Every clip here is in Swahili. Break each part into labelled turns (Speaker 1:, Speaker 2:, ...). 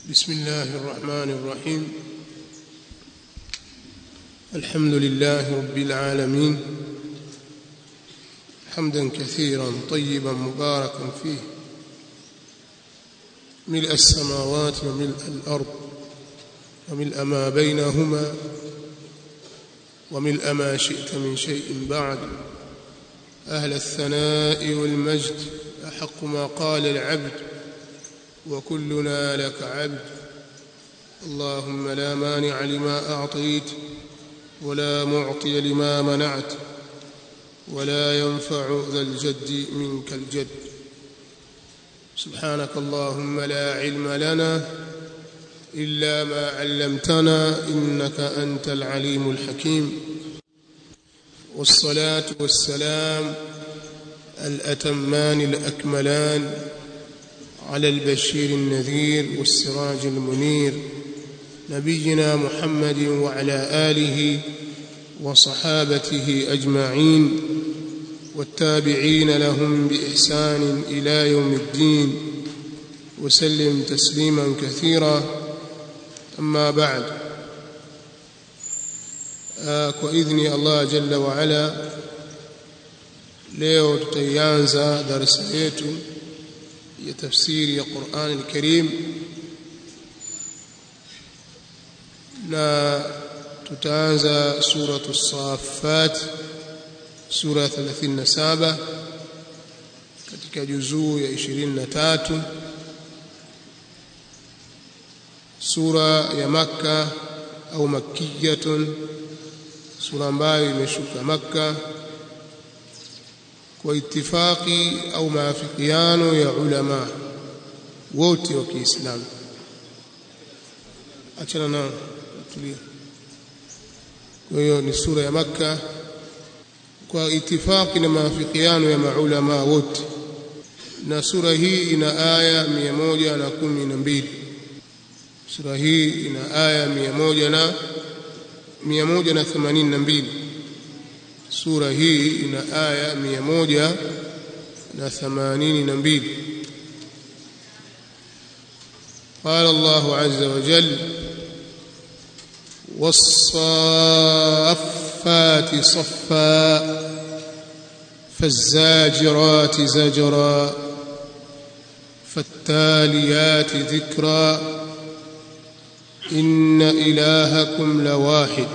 Speaker 1: بسم الله الرحمن الرحيم الحمد لله رب العالمين حمدا كثيرا طيبا مباركا فيه ملء السماوات وملء الأرض وملء ما بينهما وملء ما شئت من شيء بعد أهل الثناء والمجد أحق ما قال العبد وكلنا لك عبد اللهم لا مانع لما أعطيت ولا معطي لما منعت ولا ينفع ذا الجد منك الجد سبحانك اللهم لا علم لنا إلا ما علمتنا إنك أنت العليم الحكيم والصلاة والسلام الأتمان الأكملان على البشير النذير والسراج المنير نبينا محمد وعلى آله وصحابته أجمعين والتابعين لهم بإحسان إلى يوم الدين وسلم تسليما كثيرا أما بعد kwa idhni ya Allah jalla wa ala leo tutaianza darasa yetu ya tafsiri ya Qur'an al-Karim na tutaanza suratu Saffat sura 37 katika juzuu ya 23 sura ya Makka au makkiyatun sura ambayo imeshuka Makka kwa itifaki au maafikiano ya ulama wote wa Kiislamu achana na tulia kwa hiyo ni sura ya Makka kwa itifaki na maafikiano ya maulama wote na sura hii ina aya 112 sura hii ina aya 100 na 182 sura hii ina aya 182 قال الله عز وجل والصافات صفا فالزاجرات زجرا فالتاليات ذكرا إن إلهكم لواحد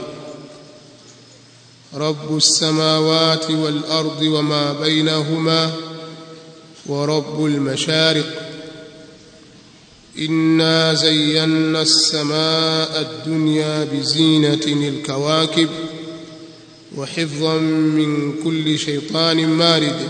Speaker 1: رب السماوات والأرض وما بينهما ورب المشارق إنا زينا السماء الدنيا بزينة الكواكب وحفظا من كل شيطان مارد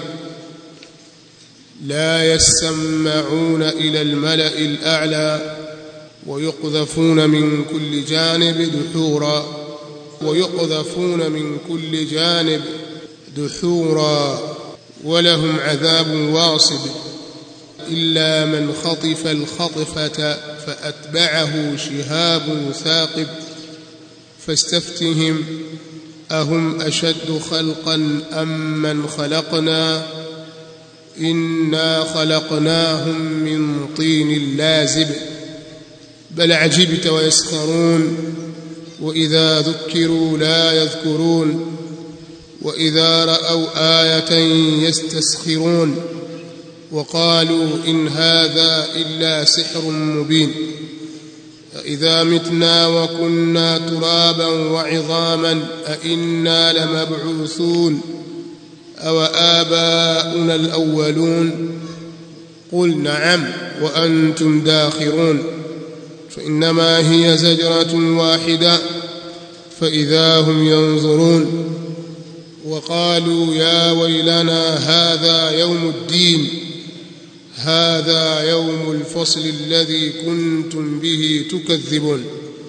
Speaker 1: لا يسمعون إلى الملأ الأعلى ويقذفون من كل جانب دحورا ويقذفون من كل جانب دحورا ولهم عذاب واصب إلا من خطف الخطفة فأتبعه شهاب ثاقب فاستفتهم أهم أشد خلقا أم من خلقنا إنا خلقناهم من طين لازب بل عجبت ويسخرون وإذا ذكروا لا يذكرون وإذا رأوا آية يستسخرون وقالوا إن هذا إلا سحر مبين أإذا متنا وكنا ترابا وعظاما أإنا لمبعوثون أو آباؤنا الأولون قل نعم وأنتم داخرون فإنما هي زجرة واحدة فإذا هم ينظرون وقالوا يا ويلنا هذا يوم الدين هذا يوم الفصل الذي كنتم به تكذبون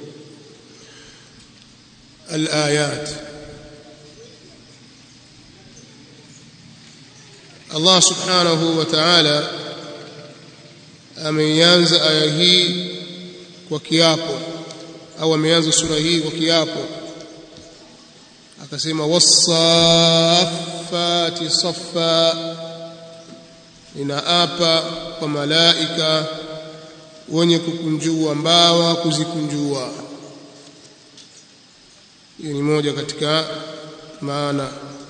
Speaker 1: الآيات الله سبحانه وتعالى ameanza aya hii kwa kiapo au ameanza sura hii kwa kiapo akasema wasaffati saffa ninaapa kwa malaika wenye kukunjua mbawa kuzikunjua hiyo ni moja katika maana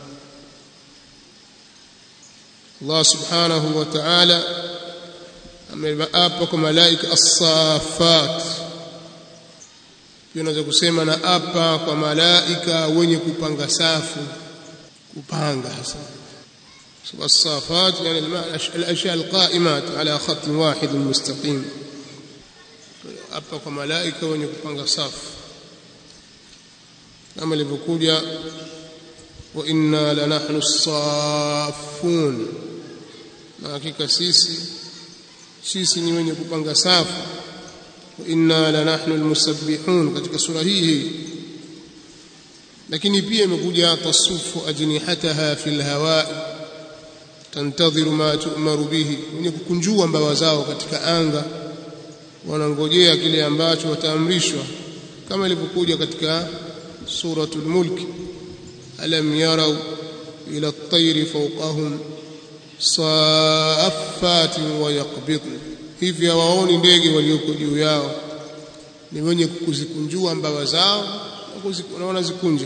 Speaker 1: Allah subhanahu wa ta'ala ameapa kwa malaika as-safat unaweza kusema na apa kwa malaika wenye kupanga safu kupanga hasa as-safat yani al-ashya al-qa'imat ala khat wahid mustaqim apa kwa malaika wenye kupanga safu kama ilivyokuja wa inna lanahnu as-saffun na hakika sisi sisi ni wenye kupanga safu wa inna lanahnu almusabbihun katika sura hii lakini pia imekuja tasufu ajnihataha fil hawa tantadhiru ma tu'maru bihi wenye kukunjua mbawa zao katika anga wanangojea kile ambacho wataamrishwa kama ilivyokuja katika suratul mulk alam yarau ila at-tayri fawqahum saafatin wa yaqbidn hivi hawaoni ndege walioko juu yao ni wenye kuzikunjua mbawa zao na wanazikunja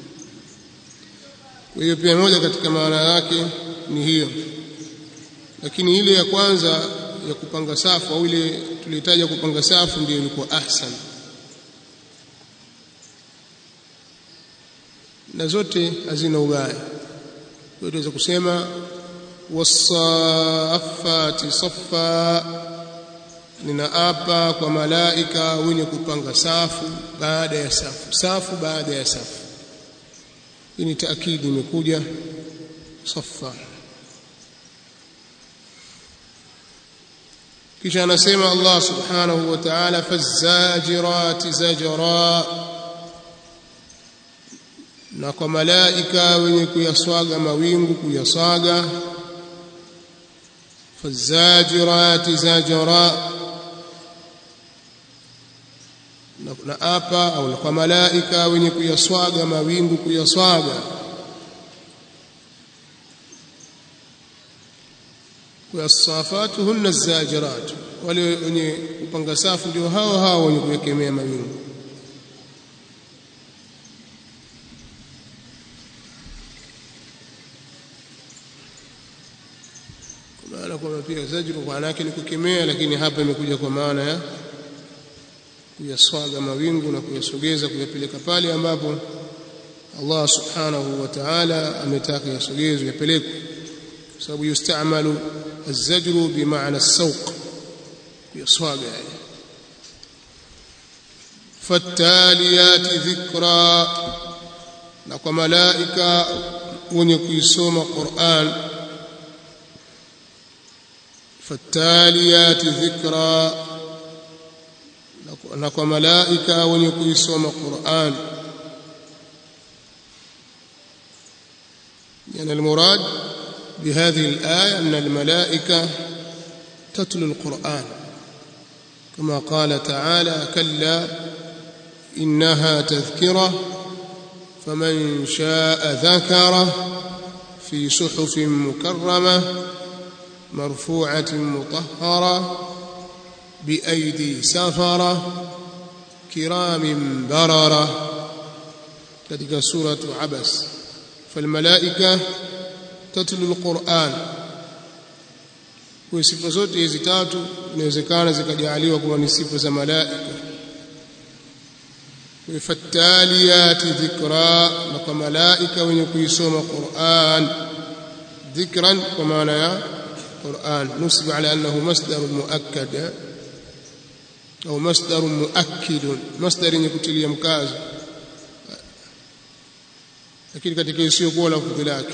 Speaker 1: kwa hiyo pia moja katika maana yake ni hiyo lakini ile ya kwanza ya kupanga safu au ile tulitaja kupanga safu ndiyo ilikuwa ahsan na zote hazina ubaya kwa hiyo kusema wasafati safa ninaapa kwa malaika wenye kupanga safu baada ya safu safu baada ya safu hii ni taakidi imekuja safa kisha anasema Allah subhanahu wa ta'ala fazajirati zajra na kwa malaika wenye kuyaswaga mawingu kuyaswaga fazajirati zajra na apa au kwa malaika wenye kuyaswaga mawingu kuyaswaga kuyasafatu hunna zajirat wale wenye kupanga safu ndio hao hao wenye kuyakemea mawingu maana kwamba pia zajru kwa yake ni kukemea lakini hapa imekuja kwa maana ya kuyaswaga mawingu na kuyasogeza kuyapeleka pale ambapo Allah subhanahu wa ta'ala ametaka yasogezwe yapelekwe kwa sababu yustamalu الزجر بمعنى السوق kuyaswaga yani fattaliyati dhikra na kwa malaika wenye kuisoma Qur'an fattaliyati dhikra na kwa malaika wenye kuisoma Qur'an يعني المراد بهذه الآية أن الملائكة تتلو القرآن كما قال تعالى كلا إنها تذكرة فمن شاء ذكره في صحف مكرمة مرفوعة مطهرة بأيدي سفرة كرام بررة katika suratu Abas falmalaika tatlu alquran kwa sifa zote hizi tatu inawezekana zikajaliwa kuwa ni sifa za malaika fattaliyati dhikra na kwa malaika wenye kuisoma Qur'an dhikran kwa maana ya Qur'an nusib ala annahu masdar muakkad au masdar muakkid masdar yenye kutilia mkazo lakini katika isiyokuwa lafdhi lake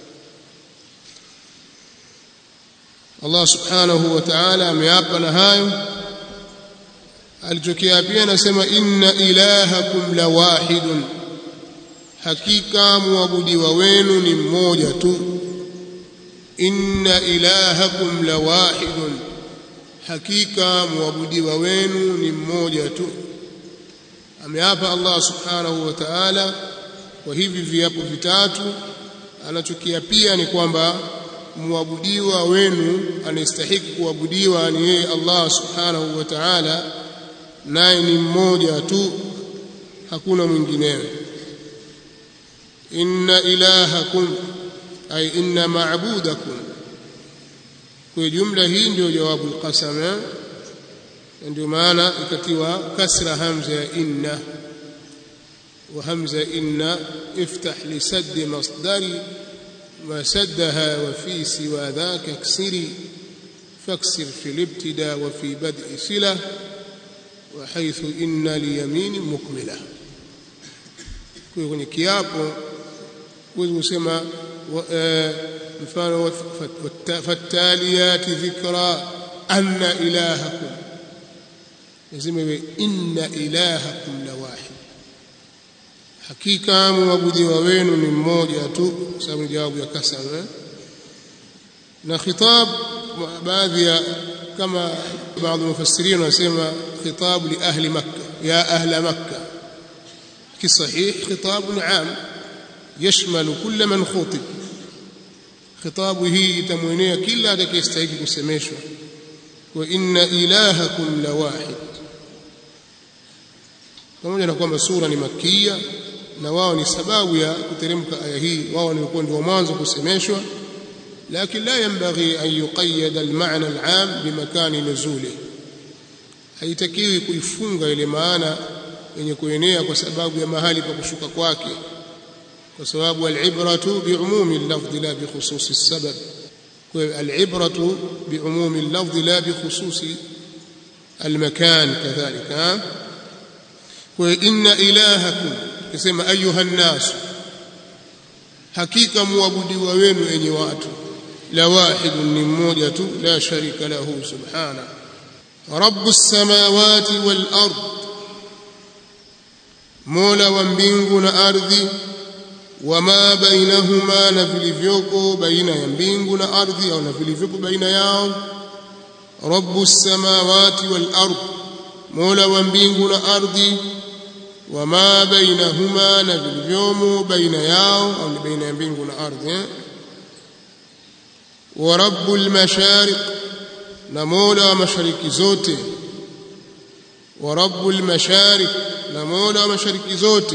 Speaker 1: Allah subhanahu wa ta'ala ameapa na hayo alichokiapia anasema inna ilahakum la wahidun hakika muabudiwa wenu ni mmoja tu inna ilahakum la wahidun hakika muabudiwa wenu ni mmoja tu ameapa Allah subhanahu wa ta'ala kwa hivi viapo vitatu anachokiapia ni kwamba muabudiwa wenu anastahiki kuabudiwa ni yeye Allah subhanahu wa ta'ala naye ni mmoja tu hakuna mwinginewe inna ilahakum ay inna ma'budakum kwa jumla hii ndio jawabu alqasam ndio maana ikatiwa kasra hamza ya inna wa hamza inna iftah li sadd masdari ما سدها وفي سوى ذاك اكسري فاكسر في الابتداء وفي بدء صلة وحيث إن ليمين مكملة kwenye kiapo huwezi kusema mfano fattaliyati dhikra anna ilahakum lazima iwe inna ilahakum la wahid hakika mwabudiwa wenu ni mmoja tu sababu jawabu ya kasam eh? na khitab baadhi ya kama baadhi mufassirin wanasema khitab li ahli makkah ya ahla makkah kisahih khitab am يشمل كل من خطب خطاب hii itamwenea kila atakayestahili kusemeshwa wa inna ilahakum la wahid pamoja na kwamba sura ni makia na wao ni sababu ya kuteremka aya hii wao walikuwa ndio mwanzo kusemeshwa lakini la yanbaghi an yuqayyad al-ma'na al-'am bimakani nuzuli haitakiwi kuifunga ile maana yenye kuenea kwa sababu ya mahali pa kushuka kwake kwa sababu al-ibratu bi'umumi al-lafdh la bi khususi as-sabab kwa al-ibratu bi'umumi al-lafdh la bi khususi al-makan kadhalika kwa inna ilahakum kisema ayuha nnas hakika muabudiwa wenu enyi watu la wahidun ni mmoja tu la sharika lahu subhana rabbus samawati wal ard mola wa mbingu na ardhi wama bainahuma na vilivyoko baina ya mbingu na ardhi au na vilivyopo baina yao rabbus samawati wal ard mola wa mbingu na ardhi wama bainahuma na vilivyomo baina yao au ni baina ya mbingu na ardhi eh? wa rabbul mashariq na mola wa mashariki zote wa rabbul mashariq na mola wa mashariki zote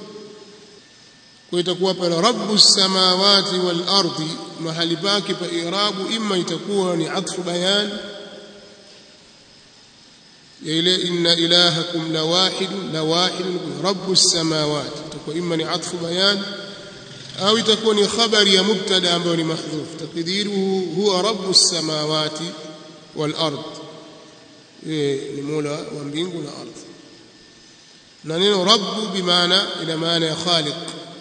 Speaker 1: kwa itakuwa pale rabbus samawati wal ardi mahali pake pa irabu imma itakuwa ni atfu bayan ile inna ilahakum la wahid la wahid rabbus samawati itakuwa imma ni atfu bayan au itakuwa ni khabari ya mubtada ambayo ni mahdhuf takdiruhu huwa rabbus samawati wal ard ni mola wa mbingu na ardhi na neno rabbu bimaana ina maana ya khaliq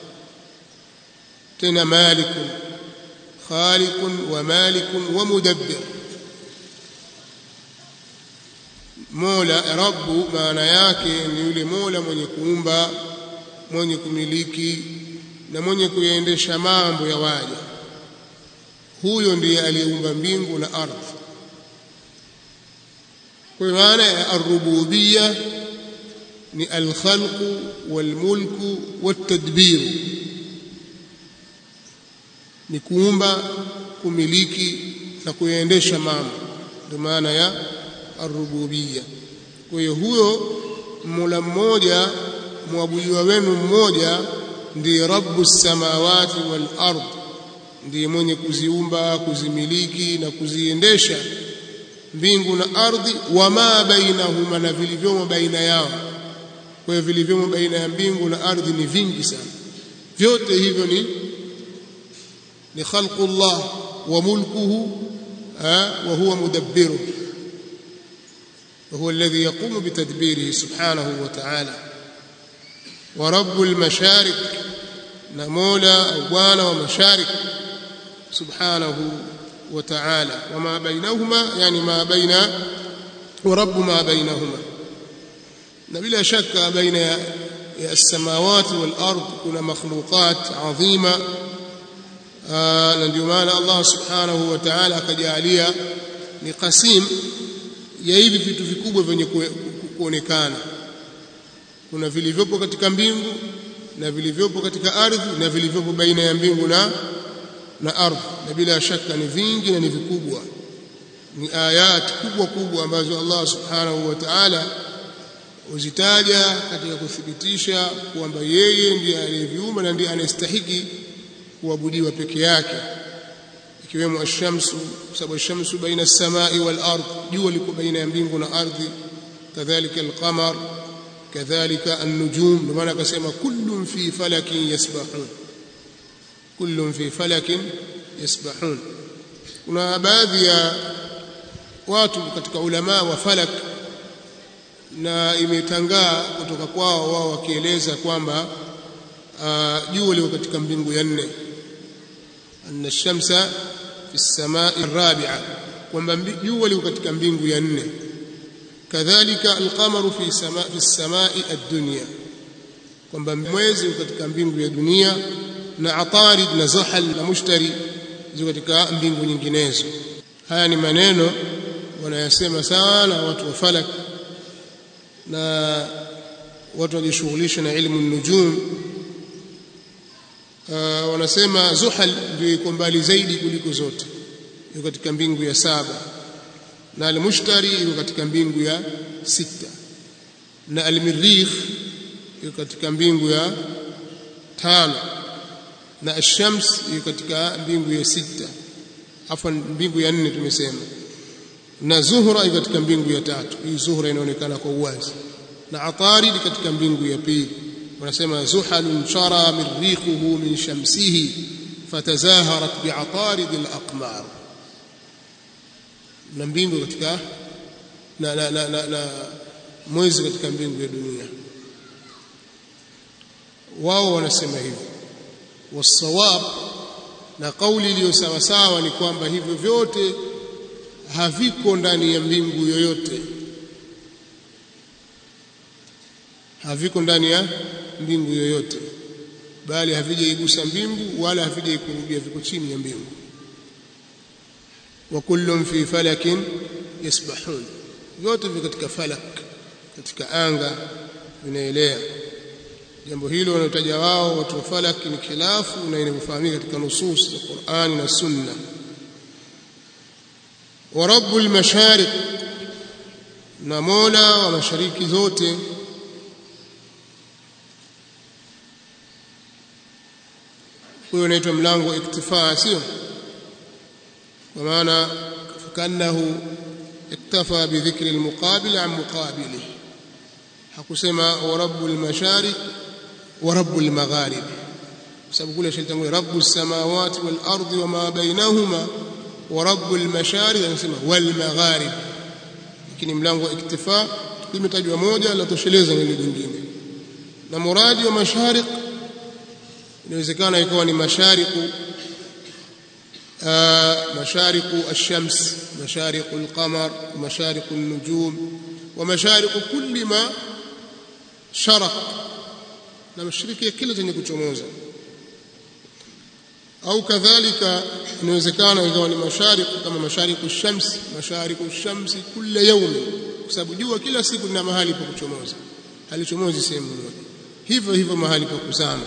Speaker 1: tena malikun khaliqun wa malikun wa mudabbir mola rabbu maana yake ni yule mola mwenye kuumba mwenye kumiliki na mwenye kuyaendesha mambo ya waja huyo ndiye aliyeumba mbingu na ardhi kwa maana ya arububia ni alkhalqu walmulku watadbiru ni kuumba kumiliki na kuyaendesha mambo ndio maana ya arububia kwa hiyo huyo mola mmoja mwabudiwa wenu mmoja ndiye rabbu samawati wal ard ndiye mwenye kuziumba kuzimiliki na kuziendesha mbingu na ardhi wama bainahuma na vilivyomo baina yao kwa hiyo vilivyomo baina ya mbingu na ardhi ni vingi sana vyote hivyo ni ni khalqullah wa mulkuhu wa huwa mudabbiru وهو الذي يقوم بتدبيره سبحانه وتعالى ورب المشارق نمولا أبوانا ومشارق سبحانه وتعالى وما بينهما يعني ما بين ورب ما بينهما بلا شك بين السماوات والأرض كنا مخلوقات عظيمة na ndio maana Allah subhanahu wa ta'ala akajalia ni qasim ya hivi vitu vikubwa vyenye kuonekana kuna vilivyopo katika mbingu na vilivyopo katika ardhi na vilivyopo baina ya mbingu na na ardhi na bila shaka ni vingi na ni vikubwa ni ayat kubwa kubwa ambazo Allah subhanahu wa ta'ala uzitaja katika kuthibitisha kwamba yeye ndiye aliyeviumba na ndiye anayestahiki kuabudiwa peke yake ikiwemo ash-shamsu sababu ash-shamsu baina as-samai wal ard jua liko baina ya mbingu na ardhi kadhalika al-qamar kadhalika an-nujum ndio maana akasema kullun fi falakin yasbahun kullun fi falakin yasbahun kuna baadhi ya watu katika ulama wa falak na imetangaa kutoka kwao wao wakieleza kwamba jua liko katika mbingu ya nne anna shamsa fi samai rabi'a kwamba jua liko katika mbingu ya nne kadhalika alqamaru fi sama fi samai ad-dunya kwamba mwezi uko katika mbingu ya dunia na atarid na zuhal na mushtari ziko katika mbingu nyinginezo haya ni maneno wanayasema sana watu wa falak na watu wajishughulisha na ilmu nujum uh, wanasema zuhal ndio iko mbali zaidi kuliko zote iko katika mbingu ya saba na almushtari iko katika mbingu ya sita na almirikh iko katika mbingu ya tano na ashams iko katika mbingu ya sita afwan mbingu ya nne tumesema na zuhra iko katika mbingu ya tatu hii zuhra inaonekana kwa uwazi na atarid katika mbingu ya pili wanasema zuhalun shara mirriquhu min shamsihi fatazaharat bi'atarid al-aqmar na mbingu katika na, na, na, na, na mwezi katika mbingu ya dunia wao wanasema hivyo wasawab na kauli iliyo sawa sawa ni kwamba hivyo vyote haviko ndani ya mbingu yoyote haviko ndani ya mbingu yoyote bali havijaigusa mbingu wala havijaikurubia viko chini ya mbingu wa kullun fi falakin yasbahun vyote viko katika falak katika anga vinaelea jambo hilo wanaotaja wao watu wa falak ni khilafu na inavyofahamika katika nusus za Qur'ani na Sunna wa rabbul mashariq na mola wa mashariki zote huyo unaitwa mlango iktifaa sio kwa maana fakanahu iktafa bidhikri almuqabil an muqabilihi hakusema wa rabbul mashariq wa rabbul magharib sababu kule shalitangulia rabbus samawati wal ardi wama bainahuma wa rabbul mashariq anasema wal magharib lakini mlango wa iktifa limetajwa moja la tosheleza neno jingine na muradi wa mashariq inawezekana ikawa ni mashariqu mashariqu ash-shams mashariqu al-qamar mashariqu an-nujum wa mashariqu kulli ma sharaq na mashariki ya kila chenye kuchomoza au kadhalika inawezekana ikawa ni mashariqu kama mashariqu ash-shams mashariqu ash-shams kila yawm kwa sababu jua kila siku lina mahali pa kuchomoza halichomozi sehemu moja hivyo hivyo mahali pa kuzama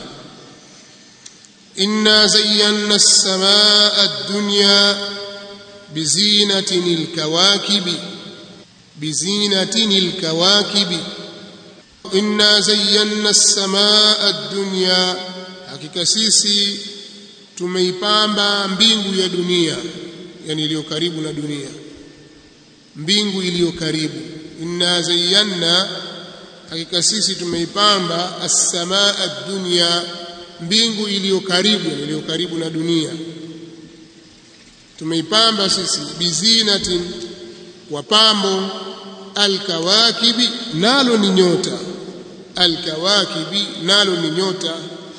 Speaker 1: إنا زينا السماء الدنيا بزينة الكواكب بزينة الكواكب إنا زينا السماء الدنيا hakika sisi tumeipamba mbingu ya dunia yani iliyo karibu na dunia mbingu iliyo karibu inna zayyana hakika sisi tumeipamba as-samaa ad-dunya mbingu iliyo karibu iliyo karibu na dunia tumeipamba sisi bizinatin kwa pambo alkawakibi nalo ni nyota alkawakibi nalo ni nyota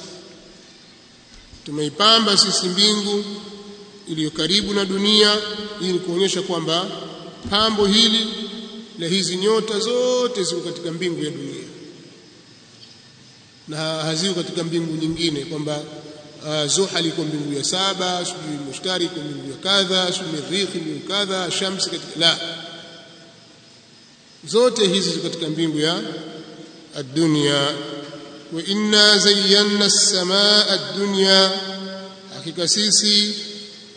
Speaker 1: tumeipamba sisi mbingu iliyo karibu na dunia ili kuonyesha kwamba pambo hili na hizi nyota zote ziko katika mbingu ya dunia na haziko katika mbingu nyingine kwamba uh, Zuhal iko mbingu ya saba, sijui Mushtari iko mbingu ya kadha, sijui Mirikh mbingu kadha, Shamsi katika la zote hizi ziko katika mbingu ya ad-dunya wa inna zayyana as-samaa ad-dunya hakika sisi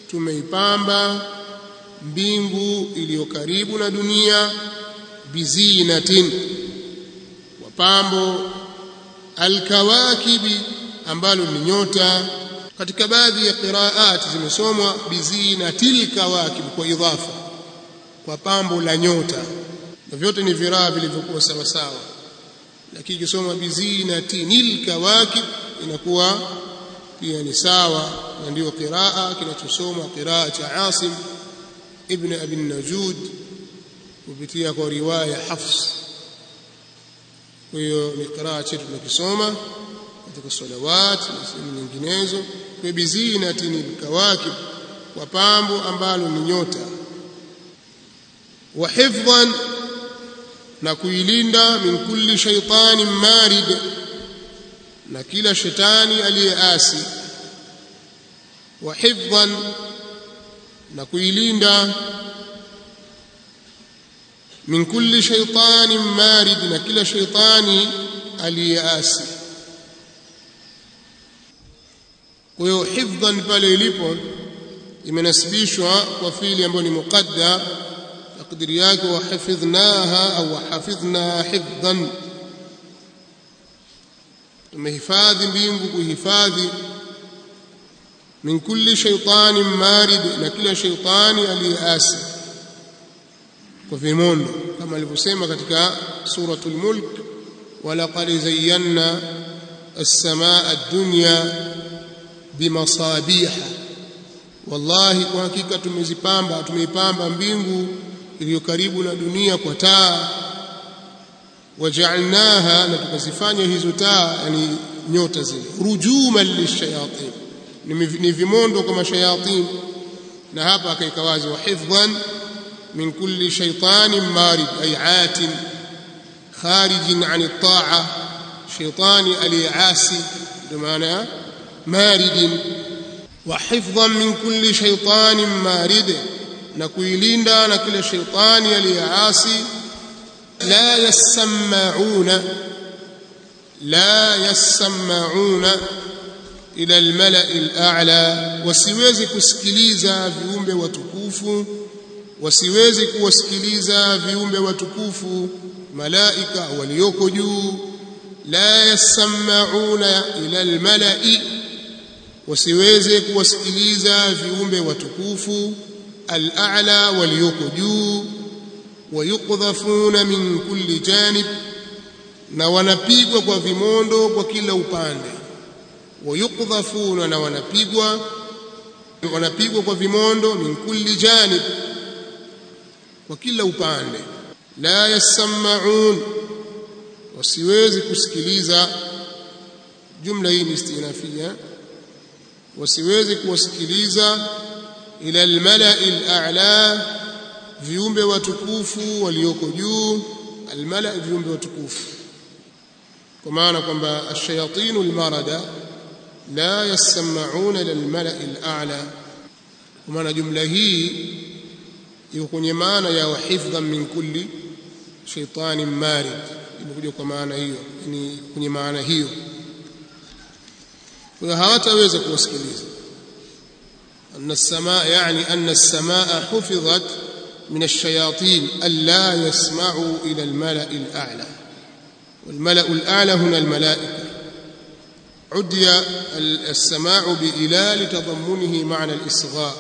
Speaker 1: tumeipamba mbingu iliyo karibu na dunia bizinatin wapambo alkawakibi ambalo ni nyota katika baadhi ya qiraat zimesomwa bizinatil kawakib kwa idhafa kwa pambo la nyota na vyote ni viraa vilivyokuwa sawa sawa lakini ikisoma bizinatinil kawakib inakuwa pia ni sawa na ndio qiraa kinachosoma qiraa cha Asim ibn Abi Najud kupitia kwa riwaya Hafs kwa hiyo ni qiraa chetu tunakisoma katika salawat na sehemu nyinginezo kwa bizinatinil kawakib kwa pambo ambalo ni nyota wa hifdhan na kuilinda min kulli shaytanin marid na kila shetani aliyeasi wa hifdhan na kuilinda min kulli shaytanin marid na kila shaytani aliyeasi kwa hiyo hifdhan pale ilipo imenasibishwa kwa fili ambayo ni muqaddar takdiri yake wahafidhnaha au wahafidhna hifdhan tumehifadhi mbingu kuhifadhi min kulli shaytanin marid na kila shaytani aliyeasi kwa vimondo kama alivyosema katika suratul mulk walaqad zayyana as-samaa ad-dunya bimasabiha wallahi kwa hakika tumezipamba tumeipamba mbingu iliyo karibu na dunia kwa taa waja'alnaha na tukazifanya hizo taa yani nyota zile rujuman lishayatin ni vimondo kwa mashayatin na hapa akaika wazi wa hifdhan min kulli shaytanin marid ay atin kharijin an at-ta'a shaytani aliasi ndio maana maridin wa hifdhan min kulli shaytanin marid na kuilinda na kila shaytani aliyeasi la yasma'una la yasma'una ila almala'i al'a wasiwezi kusikiliza viumbe watukufu wasiwezi kuwasikiliza viumbe watukufu malaika walioko juu la yasma'una ila almala'i wasiweze kuwasikiliza viumbe watukufu al'a'la walioko juu wayukdhafuna min kulli janib na wanapigwa kwa vimondo kwa kila upande wayukdhafuna na wanapigwa wanapigwa kwa vimondo min kulli janib kwa kila upande la yasma'un wasiwezi kusikiliza jumla hii ni istinafia wasiwezi kuwasikiliza ila almala'i al'a viumbe watukufu walioko juu almala viumbe watukufu kwa maana kwamba ash-shayatin al-marada la yasma'una ila al-mala'i al-a'la kwa maana jumla hii iko kwenye maana ya wahifdhan min kulli shaytanin marid imekuja kwa maana hiyo ni kwenye maana hiyo kwa hawataweza kuwasikiliza أن السماء يعني أن السماء حفظت من الشياطين ألا يسمعوا إلى الملأ الأعلى والملأ الأعلى هنا الملائكة عدي السماع بإله لتضمنه معنى الإصغاء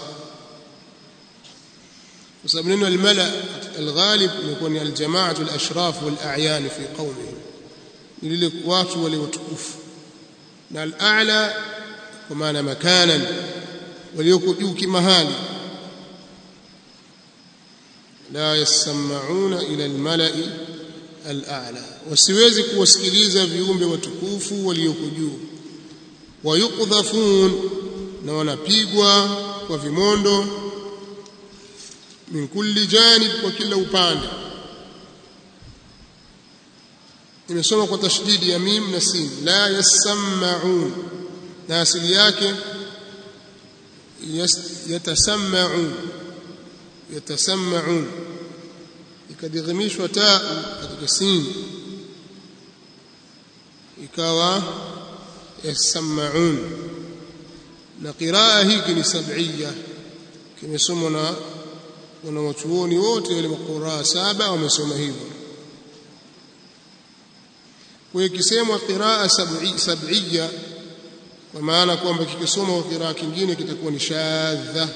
Speaker 1: وسبب الملأ الغالب يكون الجماعة الأشراف والأعيان في قومهم للك watu waliotukufu na al-a'la kwa maana makanan walioko juu kimahali la yasma'una ila al-mala'i al-a'la wasiwezi kuwasikiliza viumbe watukufu walioko juu wayukdhafun na wanapigwa kwa vimondo min kulli janib kwa kila upande imesoma kwa tashdidi ya mim na sin la yasma'un na asili yake yatasamma'un yatasamma'un ikadhimishwa taa katika sin ikawa yasamma'un na qiraa hiki ni sab'iyya kimesomwa na wanawachuoni wote wale maquraa saba wamesoma hivyo kwa hiyo ikisemwa qiraa sab'iyya kwa maana kwamba kikisoma kwa qiraa kingine kitakuwa ni shadha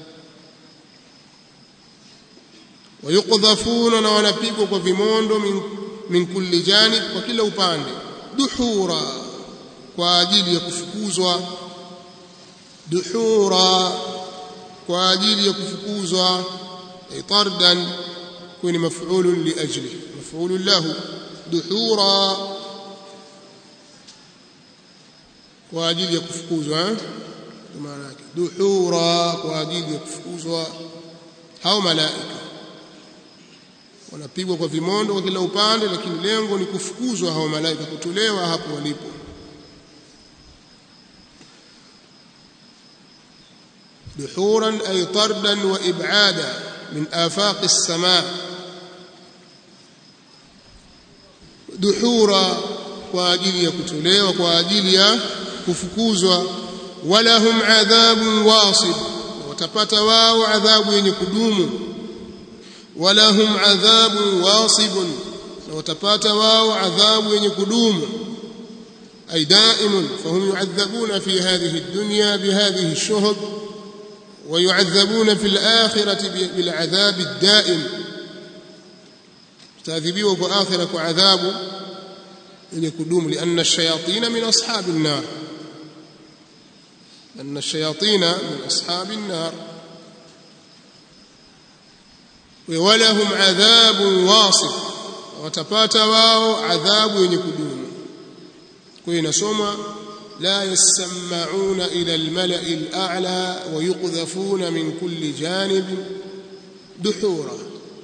Speaker 1: wayukdhafuna na wanapigwa kwa vimondo min, min kulli janib kwa kila upande duhura kwa ajili ya kufukuzwa duhura kwa ajili ya kufukuzwa tardan kuni maf'ulun li ajli maf'ulun lahu duhura kwa ajili ya kufukuzwa eh maana yake duhura kwa ajili ya kufukuzwa hao malaika wanapigwa kwa vimondo kwa kila upande lakini lengo ni kufukuzwa hao malaika kutolewa hapo walipo دحورا أي طردا وإبعادا من آفاق السماء دحورا وأجل يكتلي وأجل يكفكوزوا ولهم عذاب واصب وتبت واو عذاب يكدوم ولهم عذاب واصب وتبت واو عذاب يكدوم أي دائم فهم يعذبون في هذه الدنيا بهذه الشهب ويعذبون في الآخرة بالعذاب الدائم تعذبوا في آخرة وعذاب يكدوم لأن الشياطين من أصحاب النار أن الشياطين من أصحاب النار ولهم عذاب واصب وتبات واو عذاب يكدوم كوين سوما لا يسمعون إلى الملأ الأعلى ويقذفون من كل جانب دحورا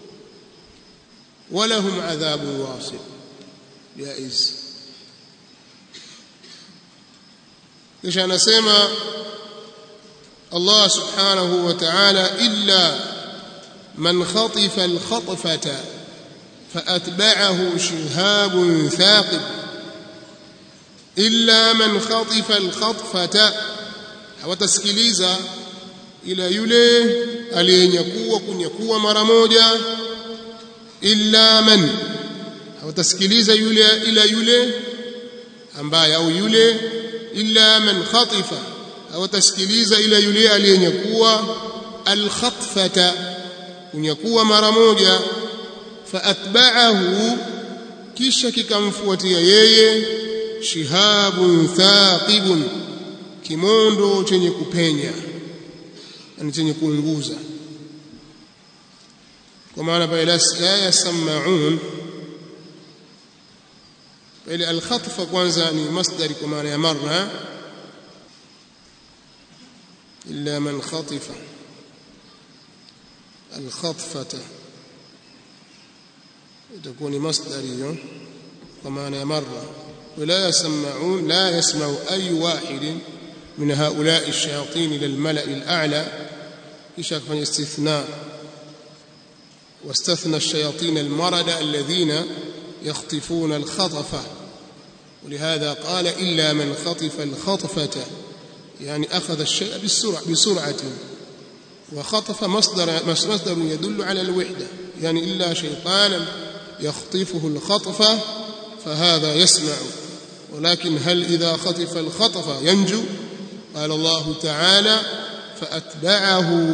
Speaker 1: ولهم عذاب واصب جائز kisha anasema Allah subhanahu wa ta'ala illa man khatifa al-khatfata فأتبعه شهاب ثاقب illa man khatifa alkhatfata hawatasikiliza ila yule aliyenyakua kunyakua mara moja illa man hawatasikiliza yule ila yule ambaye au yule illa man khatifa hawatasikiliza ila yule aliyenyakua alkhatfata kunyakua mara moja faatba'ahu kisha kikamfuatia yeye shihabun thaqibun kimondo chenye kupenya yani chenye kuunguza kwa maana pale la yasma'un pale al-khatfa kwanza ni masdari kwa maana ya marra illa man khatifa al-khatfata itakuwa ni masdari hiyo kwa maana ya marra ولا يسمعون لا يسمع أي واحد من هؤلاء الشياطين إلى الملأ الأعلى يشاك من استثناء واستثنى الشياطين المرد الذين يخطفون الخطفة ولهذا قال إلا من خطف الخطفة يعني أخذ الشيء بالسرعة بسرعة وخطف مصدر مصدر يدل على الوحدة يعني إلا شيطانا يخطفه الخطفة فهذا يسمع ولكن هل إذا خطف الخطف ينجو قال الله تعالى فأتبعه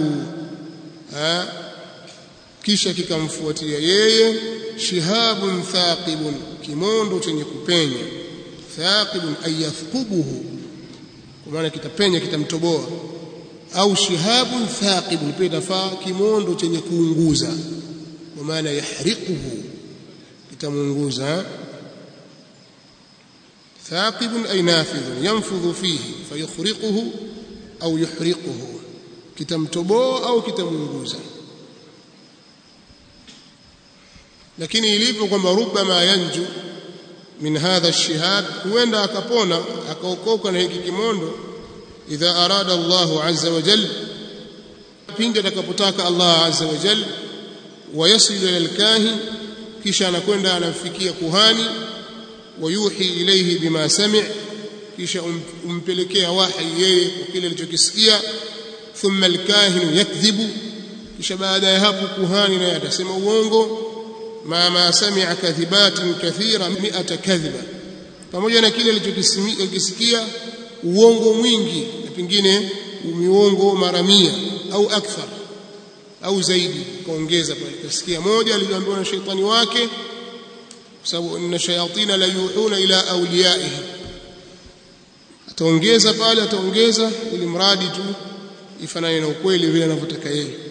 Speaker 1: kisha kikamfuatia yeye shihabun thaqibun kimondo chenye kupenya thaqibun ay yathqubuhu kwa maana kitapenya kitamtoboa au shihabun thaqibun pia tafaa kimondo chenye kuunguza kwa maana yahriquhu kitamuunguza ثاقب أي نافذ ينفذ فيه فيخرقه أو يحرقه كتمتبو أو كتمنجوزا lakini ilivyo kwamba rubama yanju min hadha ash-shihab huenda akapona akaokoka na hiki kimondo idha arada Allah azza wa jalla pindi atakapotaka Allah azza wa jalla wayasilu ila al-kahin kisha anakwenda anamfikia kuhani wayuhi ilayhi bima sami' kisha umpelekea wahi yeye kwa kile alichokisikia thumma alkahinu yakdhibu kisha baada ya hapo kuhani naye atasema uongo ma ma sami'a kadhibatin kathira mi'ata kadhiba pamoja na kile alichokisikia uongo mwingi na pengine uongo mara mia au akthar au zaidi kaongeza pale kasikia moja aliambiwa na shaitani wake kwa sababu inna shayatina la yuhuna ila awliyaihi ataongeza pale ataongeza ili mradi tu ifanane na ukweli vile anavyotaka yeye